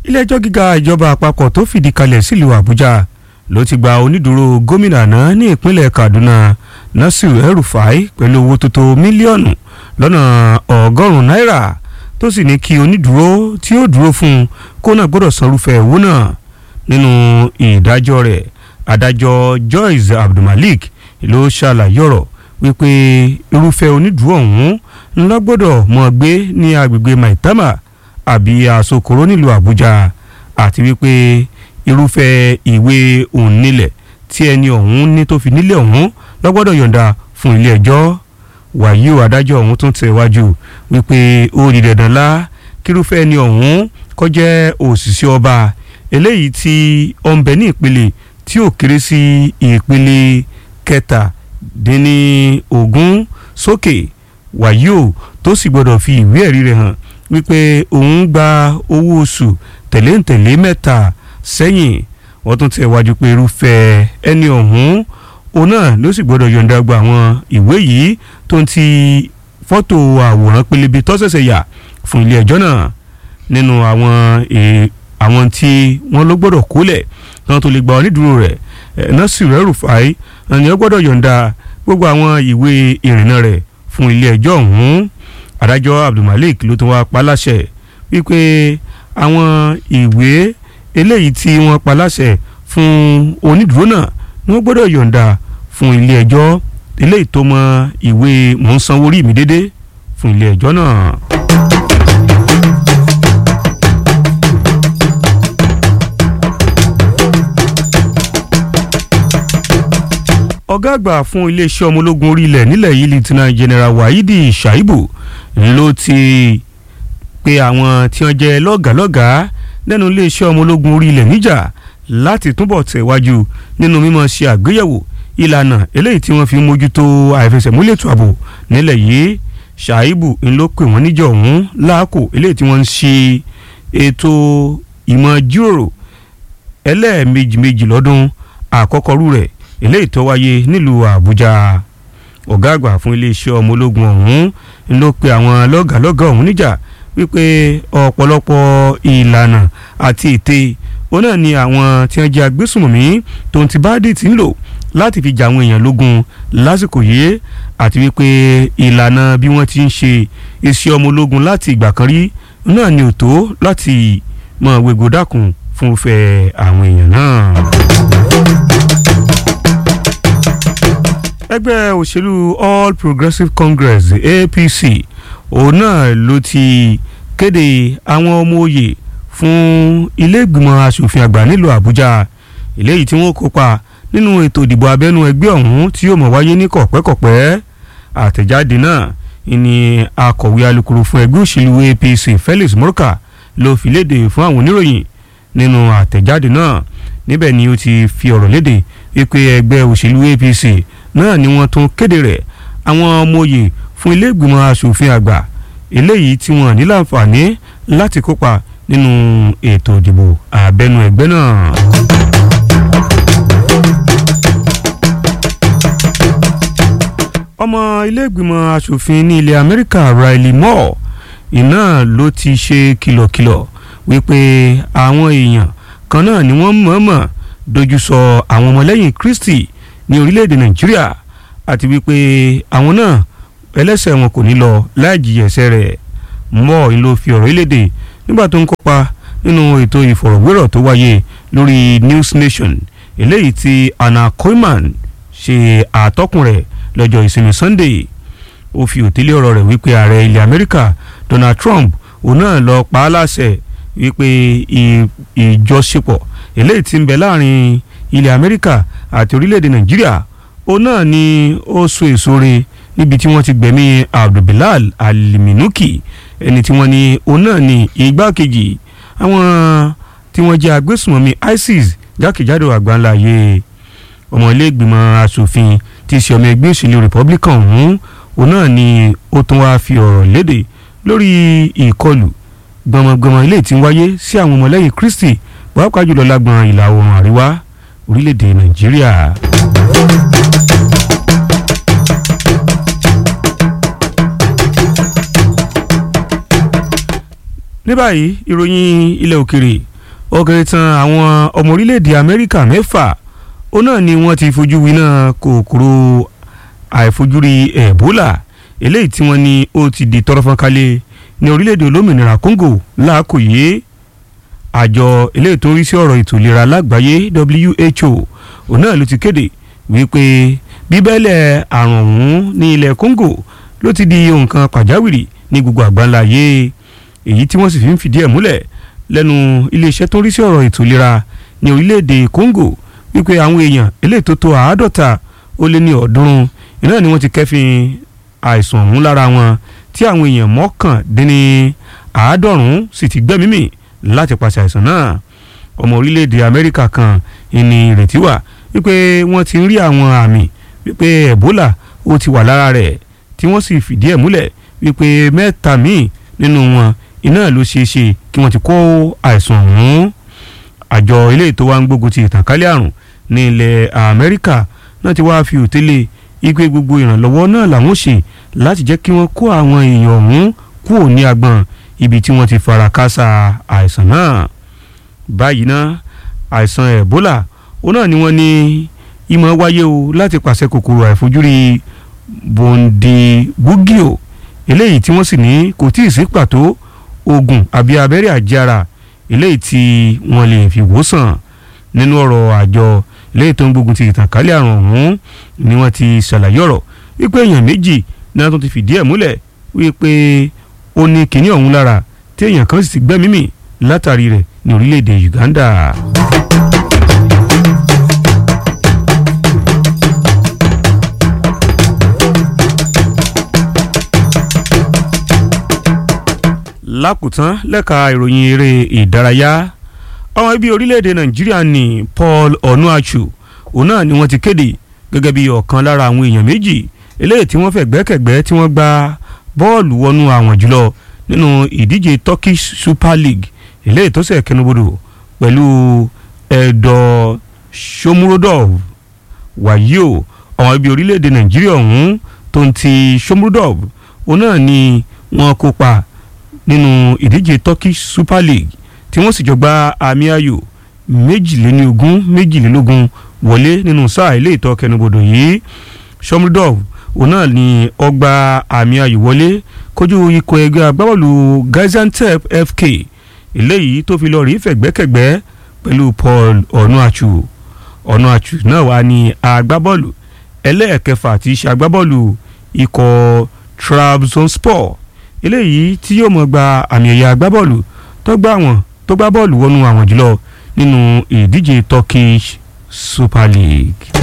ilé-ẹjọ́ gíga ìjọba àpapọ̀ tó fìdí kalẹ̀ sílùú àbújá ló ti gba onídùúró gómìnà náà ní ìpínlẹ̀ kaduna nasir el-rufai pẹ̀lú owó tó tó mílíọ̀nù lọ́nà ọgọ́rùn-ún náírà tó sì ní kí onídùúró tí ó dúró fún un kó náà gbọ́dọ̀ sanrúfẹ́ owó náà nínú ìdájọ́ rẹ̀ adájọ́ joyce abdulmalik ló ṣàlàyé ọ̀rọ̀ wípé irúfẹ́ onídùúró ọ̀hún ńlá gbọ́dọ̀ mọ̀ gbé ní agbègbè maitama àbí àsokòrò nílùú àbújá àti wípé irúfẹ́ ìwé òǹnilẹ̀ tí ẹni ọ̀hún ní tó fi nílẹ̀ ọ̀hún lọ́gbọ́dọ̀ yọ̀ǹda fún ilé ẹjọ́ wàyí o adájọ́ ọ̀hún tún tẹ̀ wájú wípé ó di dandan lá kírúfẹ́ ẹni ọ̀hún kó jẹ́ òṣìṣẹ́ ọba eléyìí tí ó ń bẹ ní ìpele tí ó kéré sí ìpele kẹtàdínní ogún sókè wàyí o tó sì gbọ́dọ̀ fi ìwé ẹ̀rí rẹ̀ hàn wípé òun gba owó oṣù tẹ̀léǹtẹ̀lé mẹ́ta sẹ́yìn wọ́n tún tẹ̀ wájú pé irúfẹ́ ẹni ọ̀hún òun náà ló sì gbọ́dọ̀ yọ̀ǹda gba àwọn ìwé yìí tó ń ti fọ́tò àwòrán pélébé tó ṣẹ̀ṣẹ̀ yà fún ilé ẹjọ́ náà nínú àwọn àwọn tí wọ́n ló gbọ́dọ̀ kólẹ̀ kí wọ́n tó lè gba onídùúró rẹ̀ Nasir El-Rufai ni ó gbọ́dọ̀ yọ̀ǹda gbogbo àwọn ìwé ìrìnnà rẹ̀ fún ilé ẹjọ́ ọ̀hún adájọ́ Abdulmalik ló tún wá pa láṣẹ wípé àwọn ìwé eléyìí tí wọ́n pa láṣẹ fún onídùúró náà ni wọ́n gbọ́dọ̀ yọ̀ǹda fún ilé ẹjọ́ eléyìí tó mọ ìwé mò ń sanwó rí mi dédé fún ilé ẹjọ́ náà. ọ̀gá àgbà fún iléeṣẹ́ ọmọ ológun orí ilẹ̀ nílẹ̀ yìí lieutenant general wahidi shaibu ló ti pe àwọn tí wọ́n jẹ́ lọ́gàálọ́gàá lẹ́nu iléeṣẹ́ ọmọ ológun orí ilẹ̀ níjà láti túbọ̀ tẹ̀wájú nínú mímọ̀ ṣe àgbéyẹ̀wò ìlànà eléyìí tí wọ́n fi mójútó àìfẹsẹ̀múlẹ̀ ètò ààbò nílẹ̀ yìí shaibu ń ló pè wọ́n níjọ ọ̀hún láàkó eléyìí tí wọ́n ń ṣe ètò ìmọ̀ jíròrò ẹlẹ́ẹ̀mejì méjì lọ́dún àkọ́kọ́rú rẹ̀ eléyìí tó wáyé nílùú àbújá ọ̀gá àgbà fún iléeṣẹ́ ọmọ ológun ọ̀hún ló pe àwọn lọ́gàlọ́gà ọ̀hún níjà wípé ọ̀pọ̀lọpọ̀ ìlànà àti ète òun náà ni àwọn tí wọ́n jẹ́ agbésùnmọ̀mí tó ń ti báàdì tí ń lò láti fi jà àwọn èèyàn lógun lásìkò yìí àti wípé ìlànà bí wọ́n ti ń ṣe iṣẹ́ ọmọ ológun láti ìgbà kan rí náà ni ò tó láti mọ̀ wégo dákun fún fẹ́ àwọn èèyàn náà. ẹgbẹ́ òṣèlú All Progressives Congress APC òun náà ló ti kéde àwọn ọmọ òye fún ilé ìgbìmọ̀ asòfin àgbà nílùú Àbújá eléyìí tí wọ́n kópa nínú ètò ìdìbò abẹ́nú ẹgbẹ́ ọ̀hún tí yóò mọ̀ wáyé ní kọ̀pẹ́kọ̀pẹ́ àtẹ̀jáde náà ni akọ̀wé alukoro fún ẹgbẹ́ òṣèlú APC Felix Morka ló fi léde fún àwọn oníròyìn nínú àtẹ̀jáde náà níbẹ̀ ni ó ti fi ọ̀rọ̀ léde wípé ẹgbẹ́ òṣèlú APC náà ni wọ́n tún kéde rẹ̀ àwọn ọmọoyè fún ilé ìgbìmọ̀ asòfin àgbà eléyìí tí wọ́n ní láǹfààní láti kópa nínú ètò ìdìbò abẹ́nú ẹgbẹ́ náà. ọmọ ilé ìgbìmọ̀ asòfin ní ilẹ̀ Amẹ́ríkà Riley Moore iná ló ti ṣe kìlọ̀kìlọ̀ wípé àwọn èèyàn kan náà ni wọ́n mọ̀ọ́mọ̀ dojú sọ àwọn ọmọlẹ́yìn Kristi ní orílẹ̀-èdè nàìjíríà àti wípé àwọn náà ẹlẹ́sẹ̀ wọn kò ní lọ láì jìyà ẹ̀ṣẹ̀ rẹ̀ mọ́ ìn ló fi ọ̀rọ̀ ìlédè nígbà tó ń kópa nínú ètò ìfọ̀rọ̀wérọ̀ tó wáyé lórí News Nation eléyìí tí Anna Coleman ṣe àtọ́kùn rẹ̀ lọ́jọ́ ìsinmi Sunday ó fi òtílé ọ̀rọ̀ rẹ̀ wípé ààrẹ ilẹ̀ Amẹ́ríkà Donald Trump òun náà lọ pa á láṣẹ wípé ìjọṣepọ̀ eléyìí tí ń bẹ láàrin ilẹ̀ Amẹ́ríkà àti orílẹ̀-èdè nàìjíríà òun náà ni ó so èso re níbi tí wọ́n ti gbẹ̀mí abdulbilal aliminuki ẹni tí wọ́n ní òun náà ni igbákejì àwọn tí wọ́n jẹ́ agbésùnmọ̀mí isis jákèjádò àgbáńlá ayé ọmọ ilé ìgbìmọ̀ asòfin tí í ṣe ọmọ ẹgbẹ́ òṣèlú republican ọ̀hún òun náà ni ó tún wáá fi ọ̀rọ̀ léde lórí ìkọlù gbọmọgbọmọ ilé tí ń wáyé sí àwọn ọmọlẹ́yìn kristi pàápàá jùlọ lágbọn ìlà oòrùn àríwá orílẹ̀-èdè nàìjíríà. ní báyìí ìròyìn ilẹ̀ òkèrè ó kéré tán àwọn ọmọ orílẹ̀-èdè amẹ́ríkà mẹ́fà ó náà ni wọ́n ti fojú winá kòkòrò àìfojúrí ebola eléyìí tí wọ́n ní ó ti di tọrọfọ́nkálẹ̀ ní orílẹ̀-èdè olómìnira congo láàkó yìí àjọ eléyìí tó ń rí sí ọ̀rọ̀ ètò ìlera lágbàáyé who òun náà ló ti kéde wípé bíbẹ́lẹ̀ àrùn ọ̀hún ní ilẹ̀ congo ló ti di nǹkan pàjáwìrì ní gbogbo àgbáńlá yé èyí tí wọ́n sì fi ń fìdí ẹ̀ múlẹ̀ lẹ́nu iléeṣẹ́ tó ń rí sí ọ̀rọ̀ ètò ìlera ní orílẹ̀-èdè congo wípé àwọn èèyàn eléyìí tó tó àádọ́ta ó lé ní ọ̀ọ́dúnrún iná ni wọ́n ti kẹ́fìn àìsàn ọ̀hún lára wọn tí àwọn èèyàn mọ́kàndínní àádọ́rùn-ún sì ti gbẹ́mímì láti pàṣẹ àìsàn náà ọmọ orílẹ̀-èdè amẹ́ríkà kan ìní ìrètí wà wípé wọ́n ti ń rí àwọn àmì wípé ebola ó ti wà lára rẹ̀ tí wọ́n sì fìdí ẹ̀ múlẹ̀ wípé mẹ́ta míì nínú wọn iná ló ṣeé ṣe kí wọ́n ti kó àìsàn ọ̀hún àjọ ilé ètò wa ń gbógun ti ìtànkálẹ̀ àrùn ní ilẹ̀ amẹ́ríkà náà ti wáá fi òtélé ipe gbogbo ìrànlọ́wọ́ náà làwọn ṣe láti jẹ́ kí wọ́n kó àwọn èèyàn ọ̀hún kúrò ní agbọ̀n ibi tí wọ́n ti fara kásá àìsàn náà báyìí ná àìsàn ebola òun náà ni wọ́n ní ìmọ̀ wáyé o láti pàṣẹ kòkòrò àìfojúrí bondibugio eléyìí tí wọ́n sì ní kò tí ì sí pàtó oògùn àbí abẹ́rẹ́ àjẹára eléyìí tí wọ́n lè fi wòsàn nínú ọ̀rọ̀ àjọ eléyìí tó ń gbógun ti ìtànkálẹ̀ àrùn ọ̀hún ni wọ́n ti ṣàlàyé ọ̀rọ̀ wípé èèyàn méjì náà tó ti fìdí ẹ̀ múlẹ̀ wípé ó ní kinní ọ̀hún lára tí èèyàn kan sì ti gbẹ́mímì látàrí rẹ̀ ní orílẹ̀-èdè Uganda. lákòótán lẹ́ka ìròyìn eré ìdárayá ọmọ ibi orílẹ̀-èdè nàìjíríà ní Paul Onuachu òun náà ni wọ́n ti kéde gẹ́gẹ́ bí ọ̀kan lára àwọn èèyàn méjì eléyìí tí wọ́n fẹ́ gbẹ́kẹ̀gbẹ́ tí wọ́n gba bọ́ọ̀lù wọnú àwọn jùlọ nínú ìdíje Turkish Super League eléyìí tó ṣẹ̀ kẹnubodò pẹ̀lú ẹ̀dọ̀ Shomurodov wàyí o ọmọ ibi orílẹ̀-èdè nàìjíríà ọ̀hún tó ń ti Shomurodov òun náà ni wọ́n kópa nínú ìdíje Turkish Super League tí wọ́n sì jọ gba àmì ayò méjìléníogún méjìlélógún wọlé nínú sáà ilé ìtọ́ kẹnubodò yìí Shomrodov òun náà ni ọgbà àmì ayò wọlé kojú ikọ̀ ẹgbẹ́ agbábọ́ọ̀lù Gaziantep FK eléyìí tó fi lọ rí fẹ̀gbẹ́kẹ̀gbẹ́ pẹ̀lú Paul Onuachu Onuachu náà wà ní agbábọ́ọ̀lù ẹlẹ́ẹ̀kẹfà tí í ṣe agbábọ́ọ̀lù ikọ̀ Trabzonspor eléyìí tí yóò mọ̀ gba àmì ẹ̀yà agbábọ́ọ̀lù tó gbá wọn tó gbá bọ́ọ̀lù wọnú àwọn jùlọ nínú ìdíje Turkish Super League.